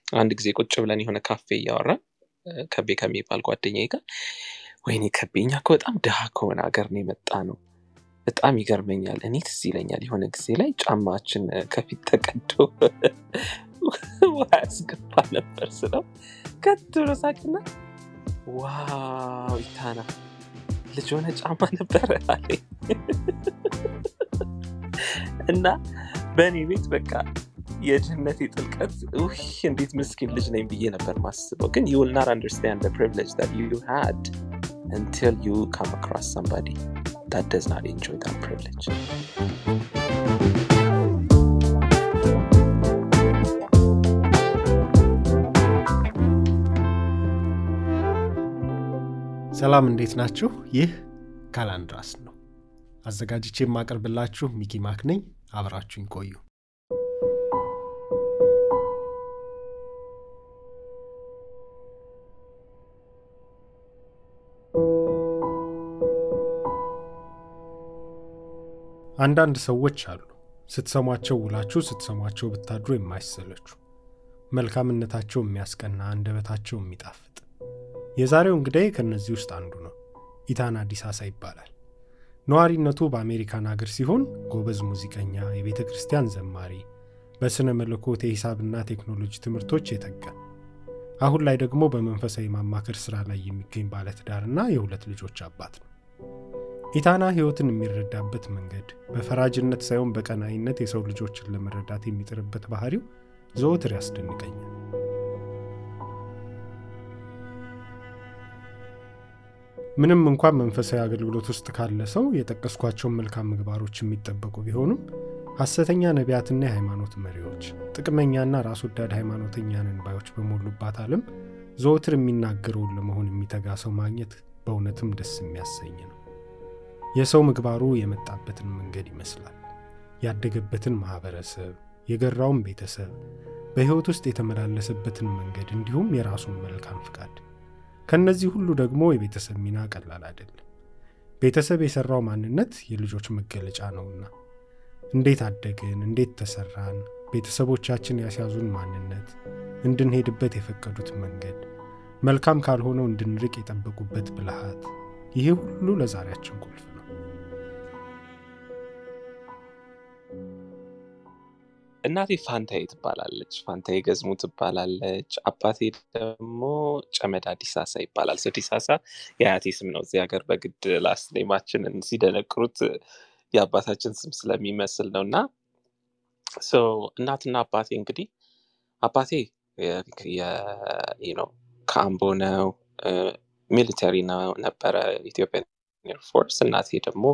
አንድ ጊዜ ቁጭ ብለን የሆነ ካፌ እያወራን እ፣ ከቤ ከሚባል ጓደኛዬ ጋር ወይኔ ከቤ እኛ እኮ በጣም ድሃ ከሆነ ሀገር ነው የመጣ ነው በጣም ይገርመኛል። እኔ ትዝ ይለኛል የሆነ ጊዜ ላይ ጫማችን እ፣ ከፊት ተቀዶ ውሃ ያስገባ ነበር ስለው ከት ብሎ ሳቅና ዋው ኢታና ልጅ ሆነ ጫማ ነበረ አለኝ እና በእኔ ቤት በቃ የድህነቴ ጥልቀት ውይ እንዴት ምስኪን ልጅ ነኝ ብዬ ነበር ማስበው። ግን you will not understand the privilege that you had until you come across somebody that does not enjoy that privilege. ሰላም እንዴት ናችሁ? ይህ ካላንድራስ ነው። አዘጋጅቼ የማቀርብላችሁ ሚኪ ማክ ነኝ። አብራችሁኝ ቆዩ። አንዳንድ ሰዎች አሉ ስትሰሟቸው ውላችሁ ስትሰሟቸው ብታድሩ የማይሰለችሁ መልካምነታቸው የሚያስቀና አንደበታቸው የሚጣፍጥ የዛሬው እንግዳዬ ከእነዚህ ውስጥ አንዱ ነው። ኢታና ዲሳሳ ይባላል። ነዋሪነቱ በአሜሪካን ሀገር ሲሆን ጎበዝ ሙዚቀኛ፣ የቤተ ክርስቲያን ዘማሪ፣ በሥነ መለኮት የሂሳብና ቴክኖሎጂ ትምህርቶች የተጋ አሁን ላይ ደግሞ በመንፈሳዊ ማማከር ሥራ ላይ የሚገኝ ባለትዳርና የሁለት ልጆች አባት ነው። ኢታና ሕይወትን የሚረዳበት መንገድ በፈራጅነት ሳይሆን በቀናይነት የሰው ልጆችን ለመረዳት የሚጥርበት ባህሪው ዘወትር ያስደንቀኛል። ምንም እንኳን መንፈሳዊ አገልግሎት ውስጥ ካለ ሰው የጠቀስኳቸውን መልካም ምግባሮች የሚጠበቁ ቢሆኑም ሐሰተኛ ነቢያትና የሃይማኖት መሪዎች፣ ጥቅመኛና ራስ ወዳድ ሃይማኖተኛ ነን ባዮች በሞሉባት ዓለም ዘወትር የሚናገረውን ለመሆን የሚተጋ ሰው ማግኘት በእውነትም ደስ የሚያሰኝ ነው። የሰው ምግባሩ የመጣበትን መንገድ ይመስላል። ያደገበትን ማኅበረሰብ፣ የገራውን ቤተሰብ፣ በሕይወት ውስጥ የተመላለሰበትን መንገድ እንዲሁም የራሱን መልካም ፍቃድ ከእነዚህ ሁሉ ደግሞ የቤተሰብ ሚና ቀላል አይደለም። ቤተሰብ የሠራው ማንነት የልጆች መገለጫ ነውና እንዴት አደግን፣ እንዴት ተሠራን፣ ቤተሰቦቻችን ያስያዙን ማንነት፣ እንድንሄድበት የፈቀዱት መንገድ፣ መልካም ካልሆነው እንድንርቅ የጠበቁበት ብልሃት፣ ይሄ ሁሉ ለዛሬያችን ቁልፍ ነው። እናቴ ፋንታዬ ትባላለች። ፋንታዬ ገዝሙ ትባላለች። አባቴ ደግሞ ጨመዳ ዲሳሳ ይባላል። ሰው ዲሳሳ የአያቴ ስም ነው። እዚህ ሀገር በግድ ላስት ኔማችንን ሲደነቅሩት የአባታችን ስም ስለሚመስል ነው እና ሶ እናትና አባቴ እንግዲህ አባቴ ነው ከአምቦ ነው ሚሊተሪ ነው ነበረ ኢትዮጵያን ኤርፎርስ። እናቴ ደግሞ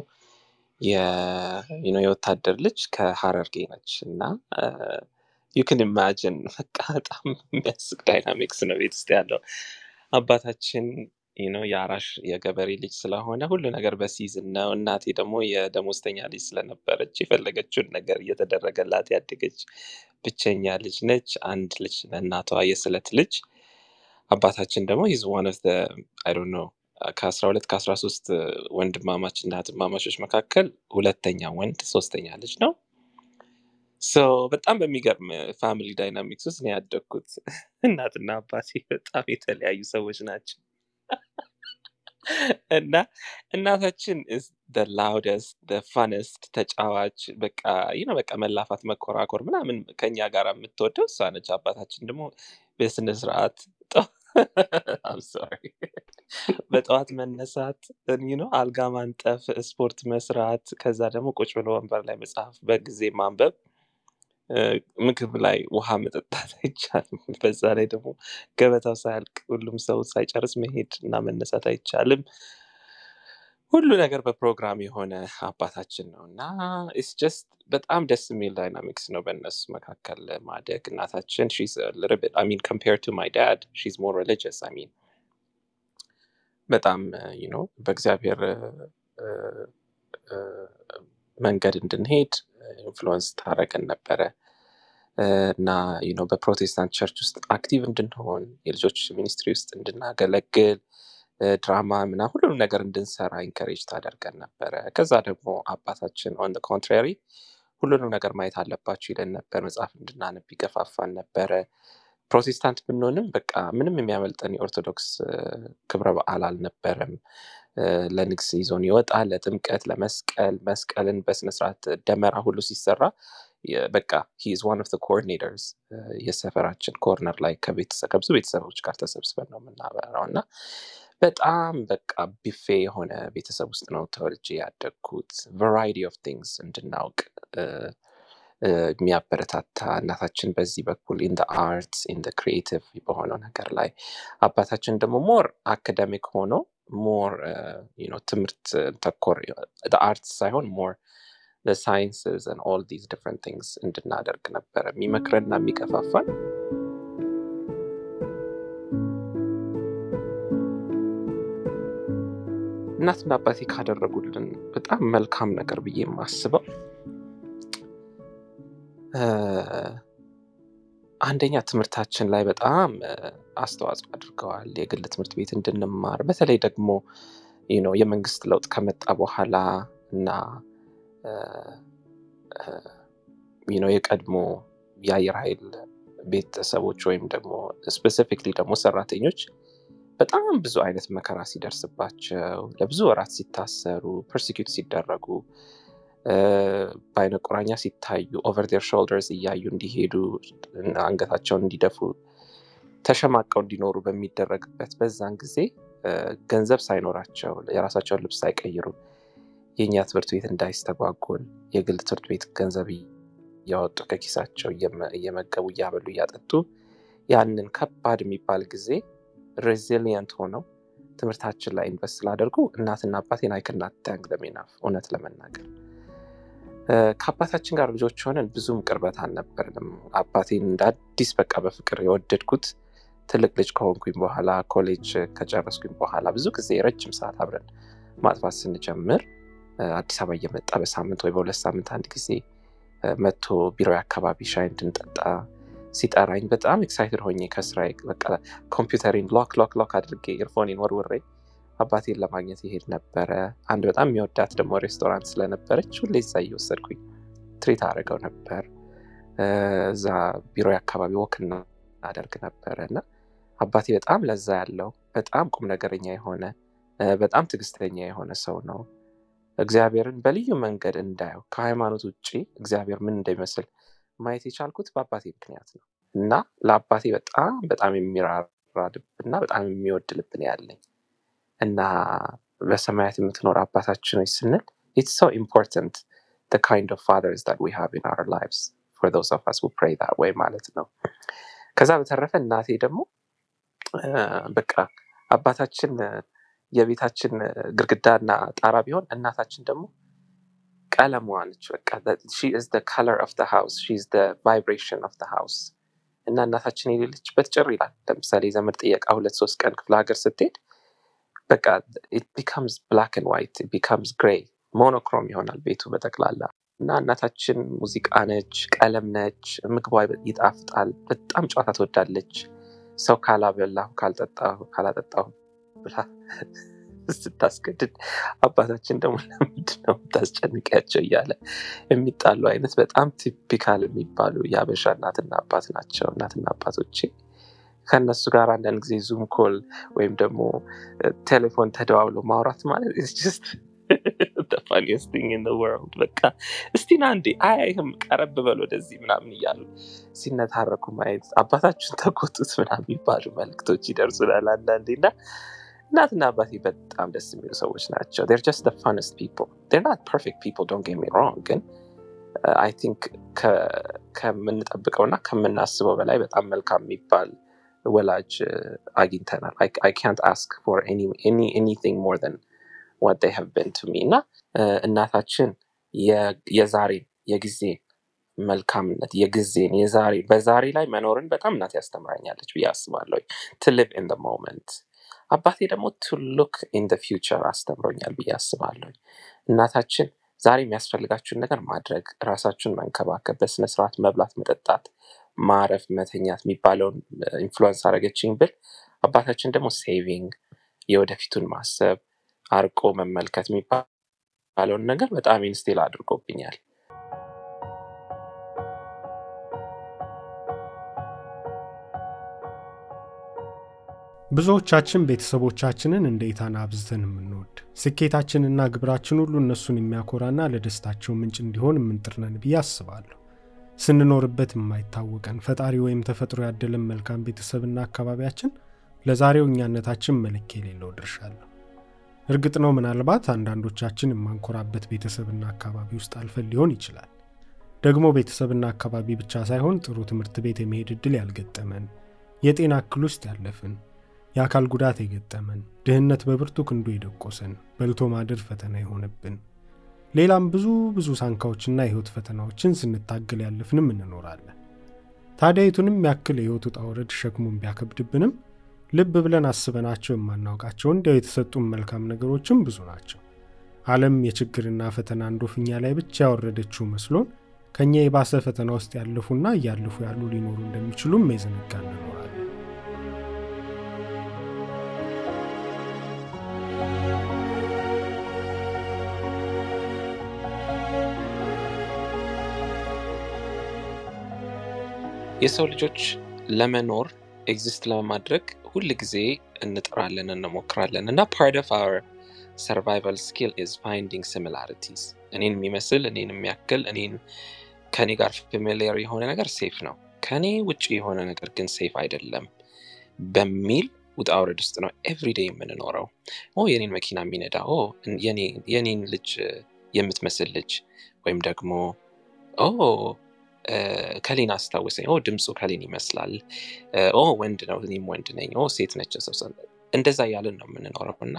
የወታደር ልጅ ከሀረርጌ ነች እና ዩክን ኢማጅን በቃ በጣም የሚያስቅ ዳይናሚክስ ነው ቤት ውስጥ ያለው። አባታችን ነው የአራሽ የገበሬ ልጅ ስለሆነ ሁሉ ነገር በሲዝን ነው። እናቴ ደግሞ የደሞዝተኛ ልጅ ስለነበረች የፈለገችውን ነገር እየተደረገላት ያደገች ብቸኛ ልጅ ነች። አንድ ልጅ ለእናቷ የስለት ልጅ። አባታችን ደግሞ ሂዝ ዋን ኦፍ አይ ዶንት ኖ ከአስራ ሁለት ከአስራ ሶስት ወንድማማች እና እህትማማቾች መካከል ሁለተኛ ወንድ ሶስተኛ ልጅ ነው። ሶ በጣም በሚገርም ፋሚሊ ዳይናሚክስ ውስጥ ነው ያደግኩት። እናትና አባቴ በጣም የተለያዩ ሰዎች ናቸው እና እናታችን is the loudest the funnest ተጫዋች በቃ ይህ ነው በቃ መላፋት መኮራኮር ምናምን ከኛ ጋር የምትወደው እሷ ነች። አባታችን ደግሞ በስነ ስርዓት I'm sorry በጠዋት መነሳት ነው አልጋ ማንጠፍ፣ ስፖርት መስራት፣ ከዛ ደግሞ ቁጭ ብሎ ወንበር ላይ መጽሐፍ በጊዜ ማንበብ፣ ምግብ ላይ ውሃ መጠጣት አይቻልም። በዛ ላይ ደግሞ ገበታው ሳያልቅ ሁሉም ሰው ሳይጨርስ መሄድ እና መነሳት አይቻልም። ሁሉ ነገር በፕሮግራም የሆነ አባታችን ነው እና ኢትስ ጀስት በጣም ደስ የሚል ዳይናሚክስ ነው በእነሱ መካከል ማደግ። እናታችን ሚን ኮምፔር ቱ ማይ ዳድ ሺዝ ሞር ሪሊጂየስ አይ ሚን በጣም ነው በእግዚአብሔር መንገድ እንድንሄድ ኢንፍሉወንስ ታረገን ነበረ እና ነው በፕሮቴስታንት ቸርች ውስጥ አክቲቭ እንድንሆን የልጆች ሚኒስትሪ ውስጥ እንድናገለግል ድራማ ምና ሁሉንም ነገር እንድንሰራ ኢንከሬጅ ታደርገን ነበረ። ከዛ ደግሞ አባታችን ኦን ኮንትራሪ ሁሉንም ነገር ማየት አለባችሁ ይለን ነበር። መጽሐፍ እንድናነብ ይገፋፋን ነበረ። ፕሮቴስታንት ብንሆንም በቃ ምንም የሚያመልጠን የኦርቶዶክስ እ፣ ክብረ በዓል አልነበረም። እ፣ ለንግስ ይዞን ይወጣል፣ ለጥምቀት፣ ለመስቀል መስቀልን በስነስርዓት ደመራ ሁሉ ሲሰራ የ- በቃ ሂዝ ዋን ኦፍ ኮኦርዲኔተርስ የሰፈራችን ኮርነር ላይ ከቤተሰብ ከብዙ ቤተሰቦች ጋር ተሰብስበን ነው የምናበራው እና በጣም በቃ ቢፌ የሆነ ቤተሰብ ውስጥ ነው ተወልጄ ያደግኩት። ቫራይቲ ኦፍ ቲንግስ እንድናውቅ እ፣ እ፣ የሚያበረታታ እናታችን በዚህ በኩል ኢን አርት ኢን ክሪኤቲቭ በሆነው ነገር ላይ አባታችን ደግሞ ሞር አካደሚክ ሆኖ ሞር ትምህርት ተኮር አርት ሳይሆን ሞር ሳይንስስ ኦል ዲዝ ዲፍረንት ቲንግስ እንድናደርግ ነበረ የሚመክረንና የሚገፋፋን። እናትና አባቴ ካደረጉልን በጣም መልካም ነገር ብዬ የማስበው እ፣ አንደኛ ትምህርታችን ላይ በጣም እ፣ አስተዋጽኦ አድርገዋል። የግል ትምህርት ቤት እንድንማር በተለይ ደግሞ you know የመንግስት ለውጥ ከመጣ በኋላ እና እ፣ እ፣ you know የቀድሞ የአየር ኃይል ቤተሰቦች ወይም ደግሞ ስፔሲፊክሊ ደግሞ ሰራተኞች በጣም ብዙ አይነት መከራ ሲደርስባቸው ለብዙ ወራት ሲታሰሩ ፐርሲኪዩት ሲደረጉ እ፣ በአይነ ቁራኛ ሲታዩ ኦቨር ዴር ሾልደርስ እያዩ እንዲሄዱ እና አንገታቸውን እንዲደፉ ተሸማቀው እንዲኖሩ በሚደረግበት በዛን ጊዜ እ፣ ገንዘብ ሳይኖራቸው የራሳቸውን ልብስ ሳይቀይሩ የእኛ ትምህርት ቤት እንዳይስተጓጎል የግል ትምህርት ቤት ገንዘብ እያወጡ ከኪሳቸው እየመ- እየመገቡ እያበሉ እያጠጡ ያንን ከባድ የሚባል ጊዜ ሬዚሊየንት ሆነው ትምህርታችን ላይ ኢንቨስት ስላደርጉ እናትና አባቴን አይክናት ታንክ ለሜናፍ እውነት ለመናገር እ፣ ከአባታችን ጋር ልጆች ሆነን ብዙም ቅርበት አልነበርንም። አባቴን እንደ አዲስ በቃ በፍቅር የወደድኩት ትልቅ ልጅ ከሆንኩኝ በኋላ ኮሌጅ ከጨረስኩኝ በኋላ ብዙ ጊዜ ረጅም ሰዓት አብረን ማጥፋት ስንጀምር እ፣ አዲስ አበባ እየመጣ በሳምንት ወይ በሁለት ሳምንት አንድ ጊዜ እ፣ መጥቶ ቢሮ አካባቢ ሻይ እንድንጠጣ ሲጠራኝ በጣም ኤክሳይትድ ሆኜ ከስራዬ በቃ ኮምፒውተሪን ሎክ ሎክ ሎክ አድርጌ ኢርፎኔን ወርውሬ አባቴን ለማግኘት ይሄድ ነበረ። አንድ በጣም የሚወዳት ደግሞ ሬስቶራንት ስለነበረች ሁሌ እዛ እየወሰድኩኝ ትሪት አድርገው ነበር። እ፣ እዛ ቢሮ አካባቢ ወክ እናደርግ ነበረ እና አባቴ በጣም ለዛ ያለው በጣም ቁም ነገረኛ የሆነ እ፣ በጣም ትዕግስተኛ የሆነ ሰው ነው። እግዚአብሔርን በልዩ መንገድ እንዳየው ከሃይማኖት ውጭ እግዚአብሔር ምን እንደሚመስል ማየት የቻልኩት በአባቴ ምክንያት ነው እና ለአባቴ በጣም በጣም የሚራራ ልብ እና በጣም የሚወድ ልብ ነው ያለኝ እና በሰማያት የምትኖር አባታችን ሆይ ስንል ኢትስ ሶ ኢምፖርታንት the kind of fathers that we have in our lives for those of us who pray that way ማለት ነው። ከዛ በተረፈ እናቴ ደግሞ እ፣ በቃ አባታችን እ፣ የቤታችን እ፣ ግድግዳና ጣራ ቢሆን እናታችን ደግሞ ቀለሟ ነች። በቃ ሺ ኢዝ ዘ ከለር ኦፍ ዘ ሃውስ ሺ ኢዝ ዘ ቫይብሬሽን ኦፍ ዘ ሃውስ እና እናታችን የሌለችበት ጭር ይላል። ለምሳሌ ዘመድ ጥየቃ ሁለት ሶስት ቀን ክፍለ ሀገር ስትሄድ በቃ ኢት ቢካምስ ብላክ ኤንድ ዋይት ቢካምስ ግሬይ ሞኖክሮም ይሆናል ቤቱ በጠቅላላ እና እናታችን ሙዚቃ ነች፣ ቀለም ነች፣ ምግቧ ይጣፍጣል፣ በጣም ጨዋታ ትወዳለች። ሰው ካላበላሁ ካልጠጣሁ ካላጠጣሁ ብላ ስታስገድድ አባታችን ደግሞ ለምንድን ነው የምታስጨንቂያቸው እያለ የሚጣሉ አይነት በጣም ቲፒካል የሚባሉ የአበሻ እናትና አባት ናቸው። እናትና አባቶቼ ከእነሱ ጋር አንዳንድ ጊዜ ዙም ኮል ወይም ደግሞ እ፣ ቴሌፎን ተደዋውሎ ማውራት ማለት is just the funniest thing in the world። በቃ እስቲ ና እንዴ አያይህም ቀረብ በል ወደዚህ ምናምን እያሉ ሲነታረኩ ማየት አባታችሁን ተቆጡት ምናምን የሚባሉ መልክቶች ይደርሱናል አንዳንዴ እና እናትና አባቴ በጣም ደስ የሚሉ ሰዎች ናቸው። they're just the funnest people they're not perfect people don't get me wrong ግን አይ ቲንክ ከምንጠብቀው እና ከምናስበው በላይ በጣም መልካም የሚባል ወላጅ እ፣ አግኝተናል። I can't ask for any, any, anything more than what they have been to me እና እ፣ እናታችን የ- የዛሬን የጊዜን መልካምነት የጊዜን የዛሬ በዛሬ ላይ መኖርን በጣም እናት ያስተምራኛለች ብዬ አስባለሁ። to live in the moment አባቴ ደግሞ to look in the future አስተምሮኛል ብዬ አስባለሁ። እናታችን ዛሬ የሚያስፈልጋችሁን ነገር ማድረግ፣ ራሳችሁን መንከባከብ፣ በስነስርዓት መብላት፣ መጠጣት፣ ማረፍ፣ መተኛት የሚባለውን ኢንፍሉወንስ አደረገችኝ ብል አባታችን ደግሞ ሴቪንግ፣ የወደፊቱን ማሰብ፣ አርቆ መመልከት የሚባለውን ነገር በጣም ኢንስቲል አድርጎብኛል። ብዙዎቻችን ቤተሰቦቻችንን እንደ ኢታና አብዝተን የምንወድ ስኬታችንና ግብራችን ሁሉ እነሱን የሚያኮራና ለደስታቸው ምንጭ እንዲሆን የምንጥርነን ብዬ አስባለሁ። ስንኖርበት የማይታወቀን ፈጣሪ ወይም ተፈጥሮ ያደለን መልካም ቤተሰብና አካባቢያችን ለዛሬው እኛነታችን መለኪያ የሌለው ድርሻ አለው። እርግጥ ነው ምናልባት አንዳንዶቻችን የማንኮራበት ቤተሰብና አካባቢ ውስጥ አልፈን ሊሆን ይችላል። ደግሞ ቤተሰብና አካባቢ ብቻ ሳይሆን ጥሩ ትምህርት ቤት የመሄድ ዕድል ያልገጠመን፣ የጤና እክል ውስጥ ያለፍን፣ የአካል ጉዳት የገጠመን፣ ድህነት በብርቱ ክንዱ የደቆሰን፣ በልቶ ማደር ፈተና የሆነብን፣ ሌላም ብዙ ብዙ ሳንካዎችና የሕይወት ፈተናዎችን ስንታገል ያለፍንም እንኖራለን። ታዲያ የቱንም ያክል የሕይወት ውጣ ውረድ ሸክሙን ቢያከብድብንም ልብ ብለን አስበናቸው የማናውቃቸው እንዲያው የተሰጡን መልካም ነገሮችም ብዙ ናቸው። ዓለም የችግርና ፈተና እንዶፍኛ ላይ ብቻ ያወረደችው መስሎን ከእኛ የባሰ ፈተና ውስጥ ያለፉና እያለፉ ያሉ ሊኖሩ እንደሚችሉም የዘነጋ እንኖራለን። የሰው ልጆች ለመኖር ኤግዚስት ለማድረግ ሁል ጊዜ እንጥራለን፣ እንሞክራለን እና ፓርት ኦፍ አወር ሰርቫይቫል ስኪል ኢዝ ፋይንዲንግ ሲሚላሪቲስ እኔን የሚመስል እኔን የሚያክል እኔን ከኔ ጋር ፋሚሊየር የሆነ ነገር ሴፍ ነው፣ ከኔ ውጭ የሆነ ነገር ግን ሴፍ አይደለም በሚል ውጣ ውረድ ውስጥ ነው ኤቭሪዴይ የምንኖረው። ኦ የኔን መኪና የሚነዳ ኦ የኔን ልጅ የምትመስል ልጅ ወይም ደግሞ ኦ ከሌን አስታውሰኝ፣ ኦ ድምፁ ከሌን ይመስላል፣ ኦ ወንድ ነው እኔም ወንድ ነኝ፣ ኦ ሴት ነች ሰው እንደዛ እያልን ነው የምንኖረው እና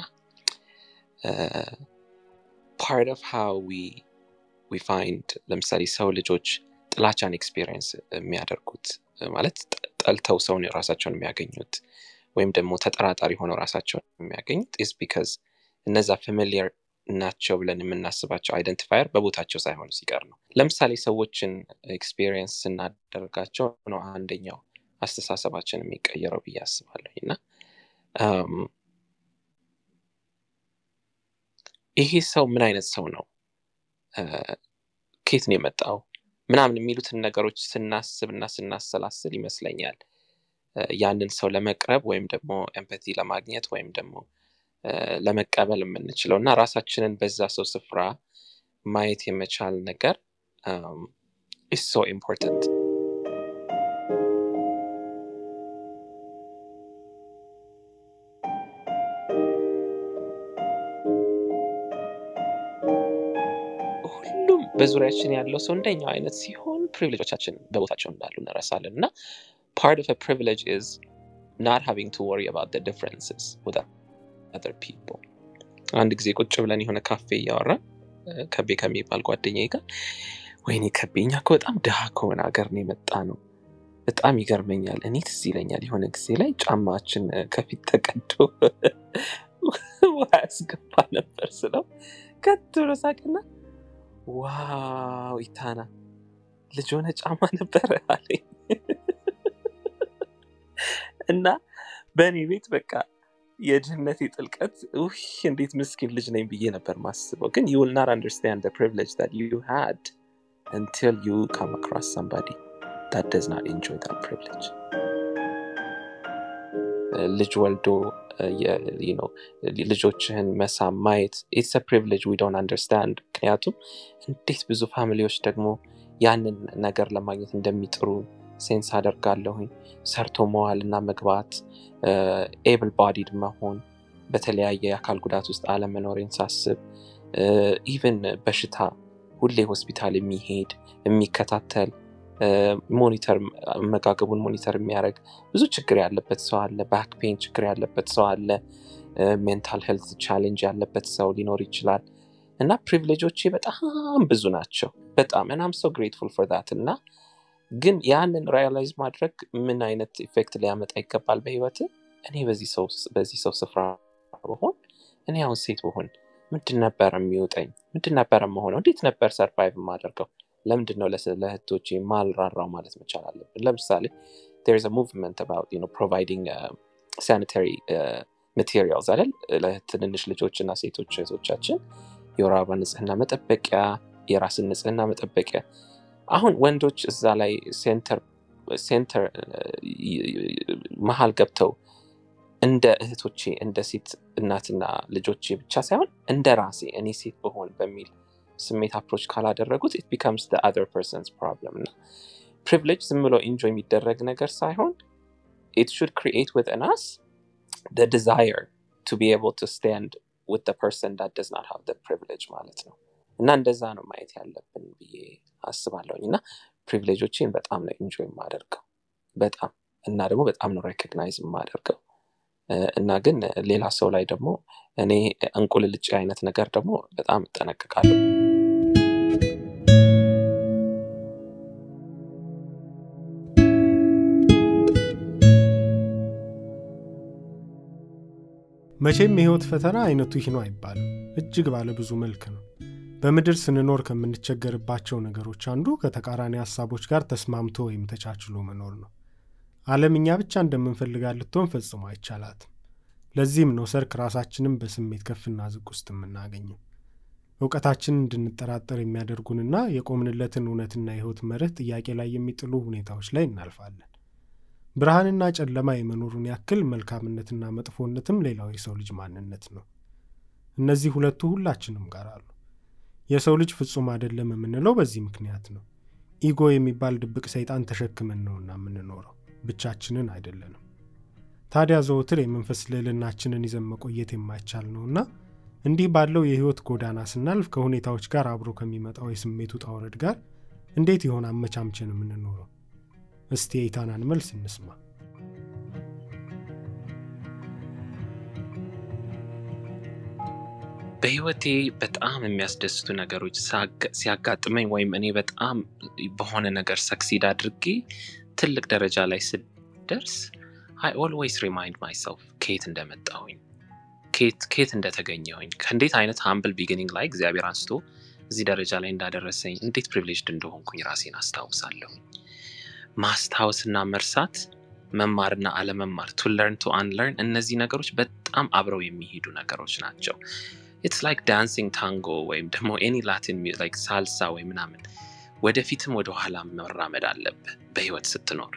ፓርት ኦፍ ሃው ዊ ፋይንድ ለምሳሌ ሰው ልጆች ጥላቻን ኤክስፔሪየንስ የሚያደርጉት ማለት ጠልተው ሰውን ራሳቸውን የሚያገኙት ወይም ደግሞ ተጠራጣሪ ሆነው ራሳቸውን የሚያገኙት ኢዝ ቢካዝ እነዛ ፋሚሊየር ናቸው ብለን የምናስባቸው አይደንቲፋየር በቦታቸው ሳይሆኑ ሲቀር ነው። ለምሳሌ ሰዎችን ኤክስፔሪየንስ ስናደርጋቸው ነው አንደኛው አስተሳሰባችን የሚቀየረው ብዬ አስባለሁ እና ይሄ ሰው ምን አይነት ሰው ነው፣ ከየት ነው የመጣው ምናምን የሚሉትን ነገሮች ስናስብ እና ስናሰላስል ይመስለኛል ያንን ሰው ለመቅረብ ወይም ደግሞ ኤምፐቲ ለማግኘት ወይም ደግሞ ለመቀበል የምንችለው እና ራሳችንን በዛ ሰው ስፍራ ማየት የመቻል ነገር ኢስ ሶ ኢምፖርታንት። ሁሉም በዙሪያችን ያለው ሰው እንደኛው አይነት ሲሆን ፕሪቪሌጆቻችን በቦታቸው እንዳሉ እንረሳለን እና ፓርት ኦፍ ፕሪቪሌጅ ኢዝ ናት ሃቪንግ ቱ ወሪ አባውት ዲፍረንስስ ዊዝ other people አንድ ጊዜ ቁጭ ብለን የሆነ ካፌ እያወራን ከቤ ከሚባል ጓደኛዬ ጋር ወይኔ ከቤ እኛ እኮ በጣም ድሃ ከሆነ ሀገር ነው የመጣ ነው በጣም ይገርመኛል እኔ ትዝ ይለኛል የሆነ ጊዜ ላይ ጫማችን ከፊት ተቀዶ ውሃ ያስገባ ነበር ስለው ከት ብሎ ሳቅና ዋው ኢታና ልጅ ሆነ ጫማ ነበረ አለኝ እና በእኔ ቤት በቃ የድህነቴ ጥልቀት ውይ እንዴት ምስኪን ልጅ ነኝ ብዬ ነበር ማስበው ግን you will not understand the privilege that you had until you come across somebody that does not enjoy that privilege ልጅ ወልዶ ልጆችህን መሳም ማየት ኢትስ ፕሪቪሌጅ ዊ ዶንት አንደርስታንድ ምክንያቱም እንዴት ብዙ ፋሚሊዎች ደግሞ ያንን ነገር ለማግኘት እንደሚጥሩ ሴንስ አደርጋለሁኝ ሰርቶ መዋል እና መግባት ኤብል ባዲድ መሆን በተለያየ የአካል ጉዳት ውስጥ አለመኖሬን ሳስብ ኢቨን በሽታ ሁሌ ሆስፒታል የሚሄድ የሚከታተል ሞኒተር አመጋገቡን ሞኒተር የሚያደርግ ብዙ ችግር ያለበት ሰው አለ ባክ ፔን ችግር ያለበት ሰው አለ ሜንታል ሄልት ቻሌንጅ ያለበት ሰው ሊኖር ይችላል እና ፕሪቪሌጆቼ በጣም ብዙ ናቸው በጣም እናም ሰው ግሬትፉል ፎር ዳት እና ግን ያንን ሪያላይዝ ማድረግ ምን አይነት ኢፌክት ሊያመጣ ይገባል በህይወት እኔ በዚህ ሰው ስፍራ በሆን እኔ አሁን ሴት በሆን ምንድን ነበረ የሚውጠኝ ምንድን ነበረ መሆነው እንዴት ነበር ሰርቫይቭ የማደርገው ለምንድን ነው ለእህቶቼ ማልራራው ማለት መቻል አለብን ለምሳሌ there is a movement about you know providing uh, sanitary uh, materials አይደል ለትንንሽ ልጆች እና ሴቶች እህቶቻችን የወር አበባ ንጽህና መጠበቂያ የራስን ንጽህና መጠበቂያ አሁን ወንዶች እዛ ላይ ሴንተር ሴንተር መሀል ገብተው እንደ እህቶቼ እንደ ሴት እናትና ልጆቼ ብቻ ሳይሆን እንደ ራሴ እኔ ሴት ብሆን በሚል ስሜት አፕሮች ካላደረጉት ኢት ቢካምስ ዘ አዘር ፐርሰንስ ፕሮብለም እና ፕሪቪሌጅ ዝም ብሎ ኢንጆይ የሚደረግ ነገር ሳይሆን ኢት ሹድ ክሪኤት ዊዝን አስ the desire to be able to stand with the person that does not have the privilege ማለት ነው እና እንደዛ ነው ማየት ያለብን ብዬ አስባለሁኝ እና ፕሪቪሌጆችን በጣም ነው ኢንጆይ የማደርገው በጣም እና ደግሞ በጣም ነው ሬኮግናይዝ የማደርገው እ፣ እና ግን ሌላ ሰው ላይ ደግሞ እኔ እንቁልልጭ አይነት ነገር ደግሞ በጣም እጠነቅቃለሁ መቼም የህይወት ፈተና አይነቱ ይህ ነው አይባልም። እጅግ ባለ ብዙ መልክ ነው። በምድር ስንኖር ከምንቸገርባቸው ነገሮች አንዱ ከተቃራኒ ሀሳቦች ጋር ተስማምቶ ወይም ተቻችሎ መኖር ነው። ዓለም እኛ ብቻ እንደምንፈልጋት ልትሆን ፈጽሞ አይቻላትም። ለዚህም ነው ሰርክ ራሳችንም በስሜት ከፍና ዝቅ ውስጥ የምናገኘው። እውቀታችንን እንድንጠራጠር የሚያደርጉንና የቆምንለትን እውነትና የህይወት መርህ ጥያቄ ላይ የሚጥሉ ሁኔታዎች ላይ እናልፋለን። ብርሃንና ጨለማ የመኖሩን ያክል መልካምነትና መጥፎነትም ሌላው የሰው ልጅ ማንነት ነው። እነዚህ ሁለቱ ሁላችንም ጋር አሉ። የሰው ልጅ ፍጹም አይደለም የምንለው በዚህ ምክንያት ነው። ኢጎ የሚባል ድብቅ ሰይጣን ተሸክመን ነውና የምንኖረው፣ ብቻችንን አይደለንም። ታዲያ ዘወትር የመንፈስ ልዕልናችንን ይዘን መቆየት የማይቻል ነውና እንዲህ ባለው የህይወት ጎዳና ስናልፍ ከሁኔታዎች ጋር አብሮ ከሚመጣው የስሜት ውጣ ውረድ ጋር እንዴት ይሆን አመቻምችን የምንኖረው? እስቲ የኢታናን መልስ እንስማ። በህይወቴ በጣም የሚያስደስቱ ነገሮች ሳጋ- ሲያጋጥመኝ ወይም እኔ በጣም በሆነ ነገር ሰክሲድ አድርጌ ትልቅ ደረጃ ላይ ስደርስ አይ ኦልዌይስ ሪማይንድ ማይሰልፍ ከየት እንደመጣሁኝ ከየት ከየት እንደተገኘሁኝ ከእንዴት አይነት ሃምብል ቢጊኒንግ ላይ እግዚአብሔር አንስቶ እዚህ ደረጃ ላይ እንዳደረሰኝ እንዴት ፕሪቪሌጅድ እንደሆንኩኝ ራሴን አስታውሳለሁኝ። ማስታወስና መርሳት መማርና አለመማር ቱ ለርን ቱ አንለርን እነዚህ ነገሮች በጣም አብረው የሚሄዱ ነገሮች ናቸው። ኢትስ ላይክ ዳንሲንግ ታንጎ ወይም ደግሞ ኤኒ ላቲን ላይክ ሳልሳ ወይ ምናምን ወደፊትም ወደ ኋላ መራመድ አለብህ በህይወት ስትኖር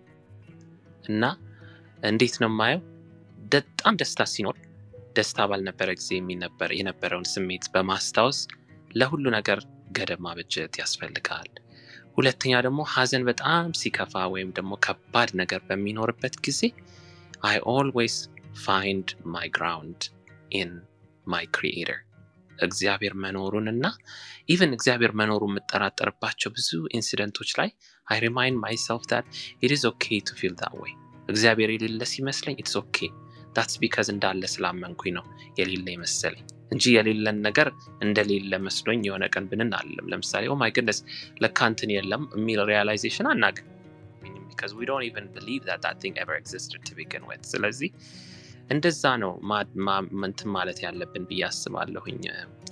እና እንዴት ነው የማየው በጣም ደስታ ሲኖር ደስታ ባልነበረ ጊዜ የሚነበረ የነበረውን ስሜት በማስታወስ ለሁሉ ነገር ገደብ ማበጀት ያስፈልጋል። ሁለተኛ ደግሞ ሀዘን በጣም ሲከፋ ወይም ደግሞ ከባድ ነገር በሚኖርበት ጊዜ አይ ኦልዌይስ ፋይንድ ማይ ግራውንድ ኢን ማይ ክሪኤተር እግዚአብሔር መኖሩን እና ኢቨን እግዚአብሔር መኖሩ የምጠራጠርባቸው ብዙ ኢንሲደንቶች ላይ አይ ሪማይንድ ማይሰልፍ ዳት ኢት ኢዝ ኦኬ ቱ ፊል ዳት ወይ እግዚአብሔር የሌለ ሲመስለኝ ኢትስ ኦኬ ዳትስ ቢካዝ እንዳለ ስላመንኩኝ ነው የሌለ ይመሰለኝ እንጂ የሌለን ነገር እንደሌለ መስሎኝ የሆነ ቀን ብንን አለም ለምሳሌ ኦ ማይ ግድነስ ለካ እንትን የለም የሚል ሪያላይዜሽን አናገኝም ቢካዝ ዊ ዶንት ኢቨን ቢሊቭ ዛት ዛት ቲንግ ኤቨር ኤግዚስትድ ቱ ቢግን ዊዝ ስለዚህ እንደዛ ነው ማ- ማ- እንትን ማለት ያለብን ብዬ አስባለሁኝ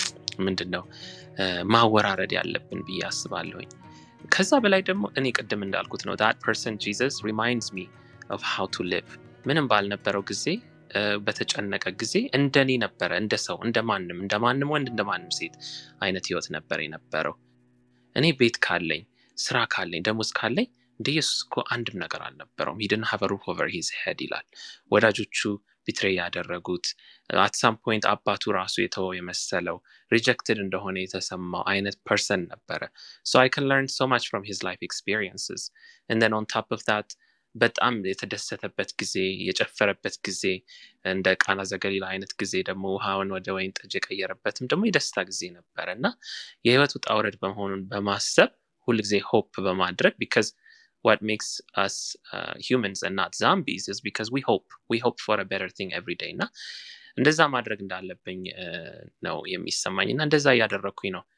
ምንድን ነው እ፣ ማወራረድ ያለብን ብዬ አስባለሁኝ ከዛ በላይ ደግሞ እኔ ቅድም እንዳልኩት ነው ዳት ፐርሰን ጂዘስ ሪማይንድስ ሚ ኦፍ ሃው ቱ ሊቭ ምንም ባልነበረው ጊዜ እ፣ በተጨነቀ ጊዜ እንደኔ ነበረ እንደ ሰው እንደ ማንም እንደ ማንም ወንድ እንደ ማንም ሴት አይነት ህይወት ነበር የነበረው እኔ ቤት ካለኝ ስራ ካለኝ ደሞዝ ካለኝ እንደ ኢየሱስ እኮ አንድም ነገር አልነበረውም ሂድን ሀቭ ሩፍ ኦቨር ሂዝ ሄድ ይላል ወዳጆቹ ቢትሬ ያደረጉት አት ሳም ፖይንት አባቱ ራሱ የተወው የመሰለው ሪጀክትድ እንደሆነ የተሰማው አይነት ፐርሰን ነበረ ሶ አይ ከን ለርን ሶ ማች ፍሮም ሂዝ ላይፍ ኤክስፒሪየንስስ እንደን ኦን ታፕ ኦፍ ዳት በጣም የተደሰተበት ጊዜ የጨፈረበት ጊዜ እንደ ቃና ዘገሊላ አይነት ጊዜ ደግሞ ውሃውን ወደ ወይን ጠጅ የቀየረበትም ደግሞ የደስታ ጊዜ ነበረ እና የህይወት ውጣ ውረድ በመሆኑን በማሰብ ሁልጊዜ ሆፕ በማድረግ ቢካዝ what makes us uh, humans and not zombies is because we hope we hope for a better thing every day እና እንደዛ ማድረግ እንዳለብኝ uh, ነው የሚሰማኝ እና እንደዛ እያደረግኩኝ ነው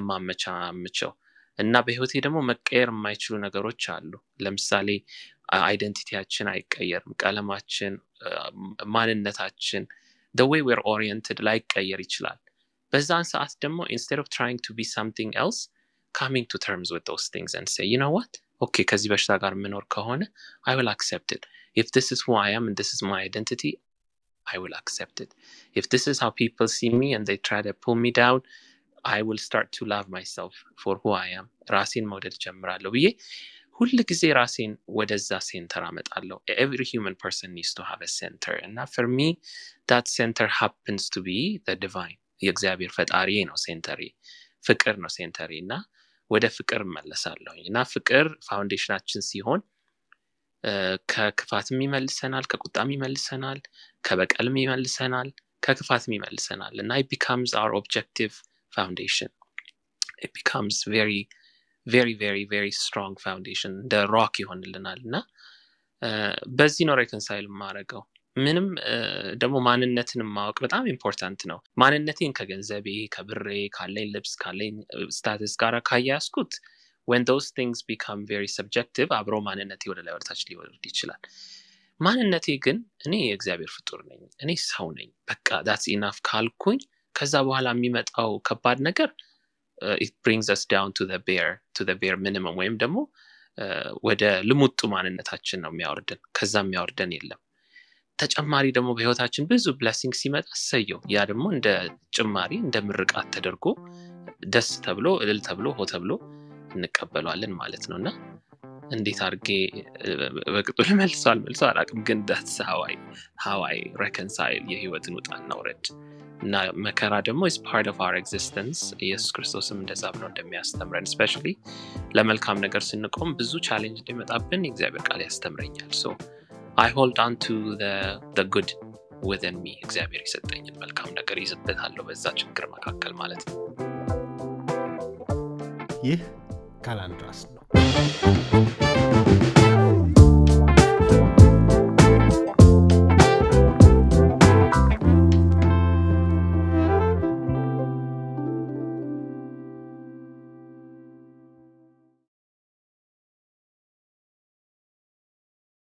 የማመቻምቸው እና በህይወቴ ደግሞ መቀየር የማይችሉ ነገሮች አሉ ለምሳሌ አይደንቲቲያችን አይቀየርም ቀለማችን uh, ማንነታችን the way we're oriented ላይቀየር ይችላል በዛን ሰዓት ደግሞ instead of trying to be something else coming to terms with those things and say you know what ኦኬ ከዚህ በሽታ ጋር የምኖር ከሆነ I will accept it if this is who I am and this is my identity I will accept it if this is how people see me and they try to pull me down I will start to love myself for who I am ራሴን መውደድ ጀምራለሁ ብዬ ሁል ጊዜ ራሴን ወደዛ ሴንተር አመጣለሁ ኤቭሪ ሂውመን ፐርሰን ኒስ ቱ ሃቭ ሴንተር እና ፍር ሚ ዳት ሴንተር ሃፕንስ ቱ ቢ ዲቫይን የእግዚአብሔር ፈጣሪ ነው ሴንተሪ ፍቅር ነው ሴንተሪ እና ወደ ፍቅር እመለሳለሁኝ እና ፍቅር ፋውንዴሽናችን ሲሆን ከክፋትም ይመልሰናል ከቁጣም ይመልሰናል ከበቀልም ይመልሰናል ከክፋትም ይመልሰናል እና it becomes our objective foundation it becomes very very very very strong foundation እንደ ሮክ ይሆንልናል እና በዚህ ነው ሬኮንሳይል የማደርገው ምንም ደግሞ ማንነትን ማወቅ በጣም ኢምፖርታንት ነው ማንነቴን ከገንዘቤ ከብሬ ካለኝ ልብስ ካለኝ ስታትስ ጋር ካያያዝኩት when those things become very subjective አብሮ ማንነቴ ወደ ላይ ወደታች ሊወርድ ይችላል ማንነቴ ግን እኔ የእግዚአብሔር ፍጡር ነኝ እኔ ሰው ነኝ በቃ ዳትስ ኢናፍ ካልኩኝ ከዛ በኋላ የሚመጣው ከባድ ነገር ኢት ብሪንግስ ስ ዳውን ቱ ቤር ቱ ቤር ሚኒመም ወይም ደግሞ ወደ ልሙጡ ማንነታችን ነው የሚያወርደን ከዛ የሚያወርደን የለም ተጨማሪ ደግሞ በህይወታችን ብዙ ብለሲንግ ሲመጣ ሰየው ያ ደግሞ እንደ ጭማሪ እንደ ምርቃት ተደርጎ ደስ ተብሎ እልል ተብሎ ሆ ተብሎ እንቀበለዋለን ማለት ነው እና እንዴት አድርጌ በቅጡ ልመልሰው አልመልሰው አላቅም ግን ዳትስ ሀዋይ ረከንሳይል የህይወትን ውጣና ውረድ እና መከራ ደግሞ ኢስ ፓርት ኦፍ አር ኤግዚስተንስ ኢየሱስ ክርስቶስም እንደዛ ብሎ እንደሚያስተምረን ስፔሻሊ ለመልካም ነገር ስንቆም ብዙ ቻሌንጅ እንደሚመጣብን የእግዚአብሔር ቃል ያስተምረኛል ሶ አይ ሆልድ ኦን ቱ ጉድ ውዝን ሚ እግዚአብሔር የሰጠኝን መልካም ነገር ይዝበታለሁ በዛ ችግር መካከል ማለት ነው ይህ ካላንድራስ ነው